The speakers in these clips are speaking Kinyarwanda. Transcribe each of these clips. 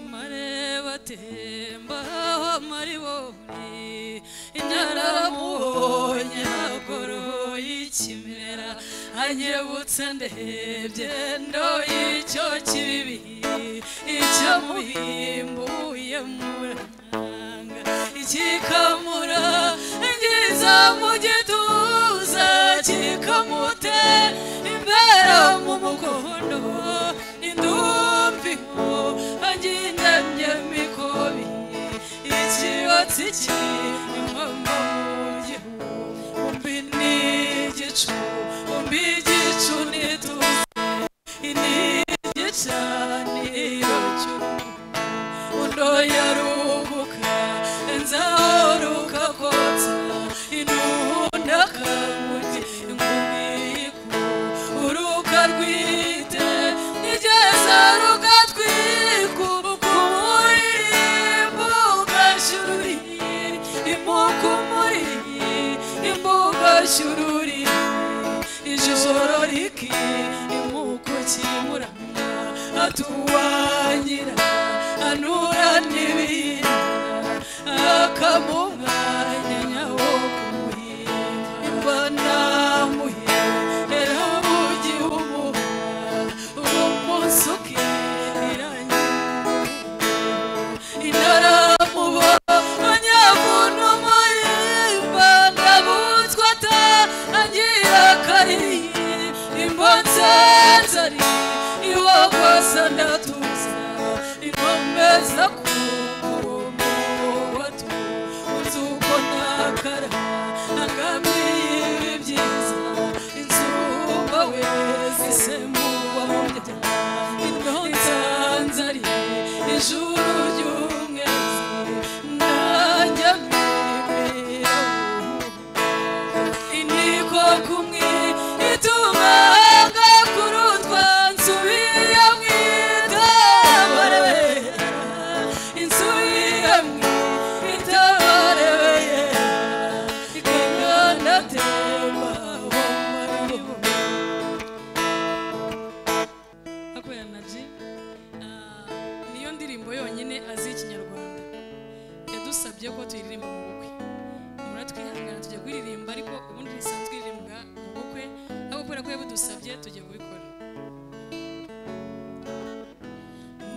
mareba atemba maribori ntaramubonye agoroye ikimera anyebutse ndebye ndo icyo kibi icyo muhimbuye muranga ikikamura ngiza mu gituza kikamute imbere mu mukondo indumvimo agendanye mikobi ikibatsi cy'impamo gihu umbi n'igicu umbi igicu n'ituze inigicaniro cy'umuntu undo yaruhuka nzahoruka kotsa inunda kamugi ingumiku uruka rwite nigeza ruka shururi ijoro riki imuko kimuranga atuwanyira anura n'ibintu akamuhanya nyawo kumuhimba impanamuhera bugi umuha uwo munsi ukiranye inaramubonye munumayimba ndabutswa atangira kari imbonze nzari iwo kosa ndatuza inkomeza kuwatu uzuko nakara angamiye ibi byiza inzumba we zisemuwa mu byaha indonza nzari ijuru ry'umwezi nanjye mbibera iniko kumwe ituma ngakurutwa nsubiye mwitabare insubiye mwitabare ikangandatemba wamaribo akorera na G ah, niyo ndirimbo yonyine azi ikinyarwanda yadusabye ko tuyiririmba mu bukwe muratwihangana tujya kuririmba ariko ubundi risanzwe iririmbwa mu bukwe ariko kubera ko yabidusabye tujya kubikora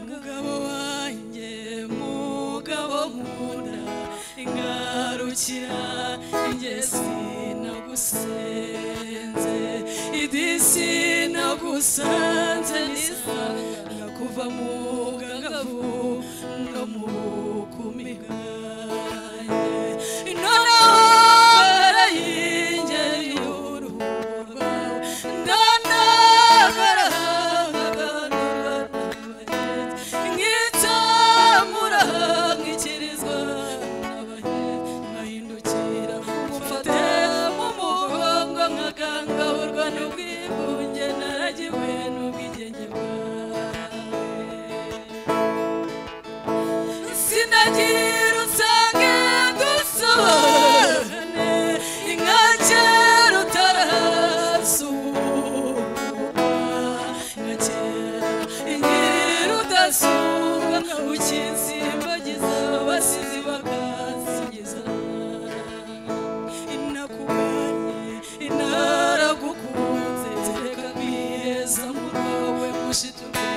mugabo wanjye mugabo nkunda ingarukira ingesi nagusenze idisi nagusanze nisa nakuva mu gagavu no mu kumiganye intore y'ingeri y'uruhu ndanagara nkitamura nkikirizwa nkahindukira mufate mu mugongo nkagangahurwa n'ubwigunge naragiwe n'ubwigenge bwawe sinagira usange dusohorane inka kera utarasuhuka inka kera inkera udasuhuka ukisimbagiza abasizi bakasingiza inakubanye inaragukunze reka kwiheza mu rwawe mushiturwe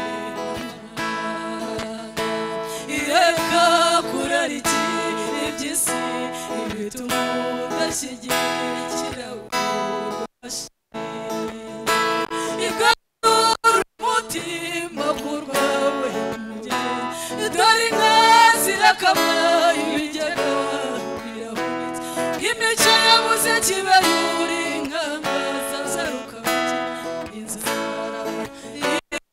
ireka kurariki iby'isi ibituma udashyigikira ububasha igarura umutima ku rwawe mugeni dore inka zirakama ibigega birahunitse imico yabuze kiba yuri ingamba zazaruka inzara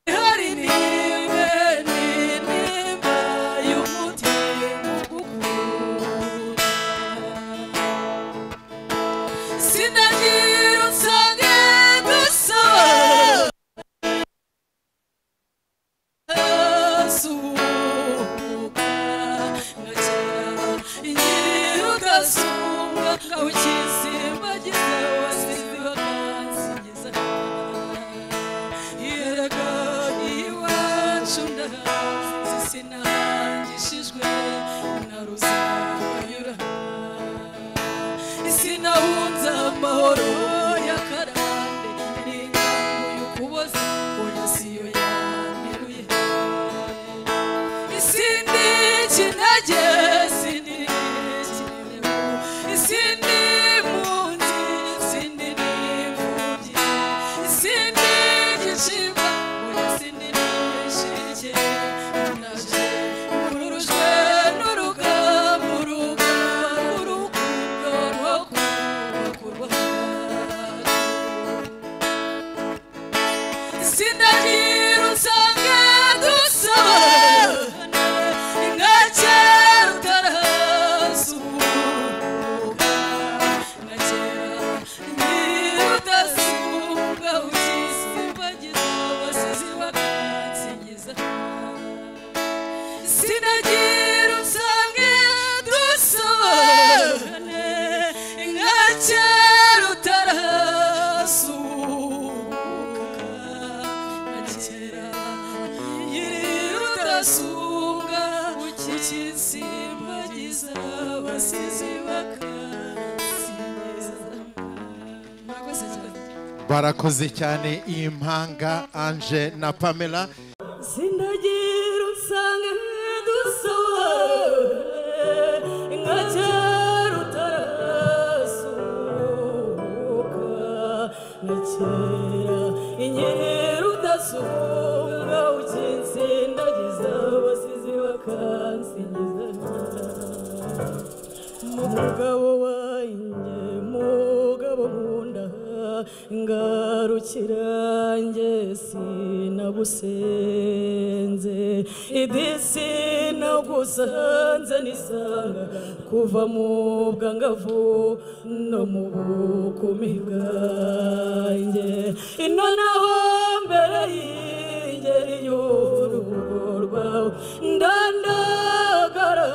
ihari nibe n'intimba y'umutima ugukunda sinagira sinahangishijwe na ruzabanyura sinahunze amahoro ya karande n'ingabo y'ukuboza oya siyo yanteruye isindi kinege isindi kirebo isindi impunzi isindi n'imfubyi isindi gicibwa oya sindi n'ishike naje nkurujwe n'urugamba urugamba n'urukundo rwo kubaka u Rwanda sinagira usanga dusabana ngake rutarasuhuka ngakera ntirudasuhuka ukisimbagiza abasizi bakansingiza sinagira usanga dusabane ngake rutarasuhuka ngakera ntirudasuhuka ukisimbagiza abasizi bakansingiza murakoze cyane barakoze cyane impanga anje na pamela Sinagira usanga dusohora nka kera utarasuka nka kera inkera udasuka ukinsindagiza abasizi bakansingiza mugabo wanjye mugabo nkunda ngarukira njye sinagusenze idi sinagusanze nisanga kuva mu bwangavu no mu bukumi bwanjye ino naho mbere y'ingeri y'urugo rwawe ndandagara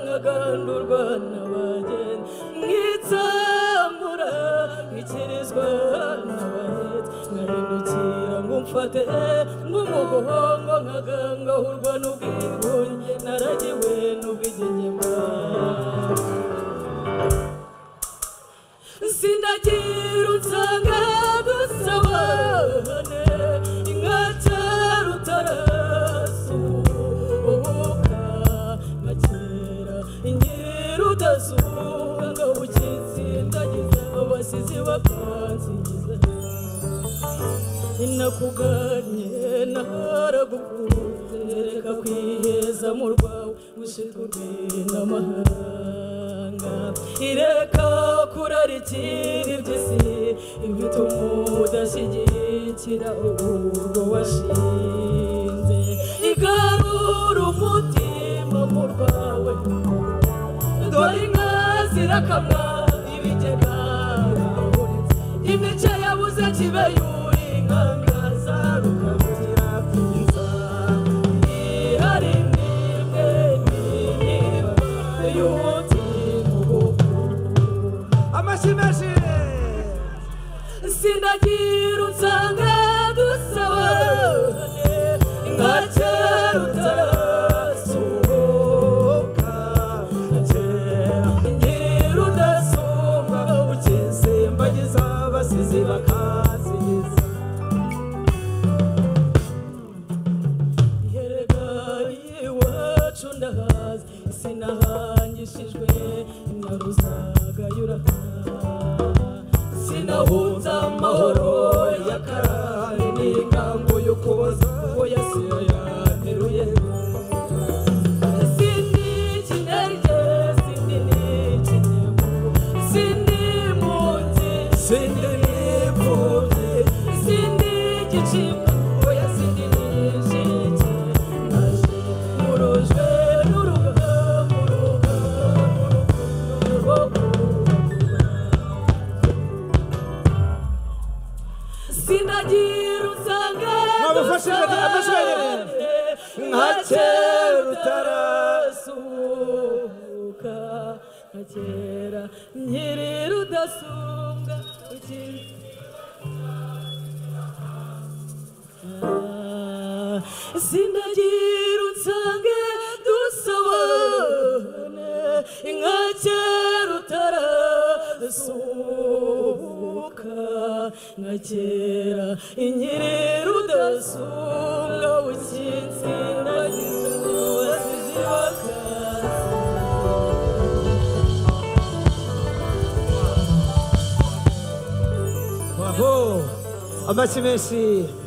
nkagandurwa n'abagenzi nkitsambura nkikirizwa n'abahetsi nkahindukira ngo mfate nk'umugongo nkagangahurwa n'ubwigunge naragiwe n'ubwigenge bwawe sindagira unsanga dusabane inka cyera utarasuhuka nka kera inkera udasuhuka ukinsindagiza abasizi bakansingiza nakuganye naharagukunze reka kwiheza mu rwawe gushirwe n'amahanga ireka kurarikira iby'isi ibituma udashyigikira urwo washinze igarura umutima mu rwawe dore inka zirakamwa ibigega birahurutse imice yabuze kibe yuri inkanga zarukabukira inzara ihari mwebwe n'imyiba y'umutima ugukunda amashyi menshi sindagira unsanga dusabane nka kera utasuhuka nka kera ngira udasumba ukisimbagiza abasizi bakazigiza herega iwacu ndahazi sinahangishijwe naruzagayura sinahunze amahoro ya karani n'ingango yo kuboza ngo yasiyo yanteruye Sindi kinenge, sindi n'ikinebo, sindi impunzi, sindi n'imfubyi, sindi igicibwa, oya sindi n'inshike. Naje nkurujwe n'urugamba, urugamba, urukundo rwo kubaho. sinagira udasuka nka kera inyerera udasumbwa ukitsindagiza abazizi bakaza waho amashyi menshi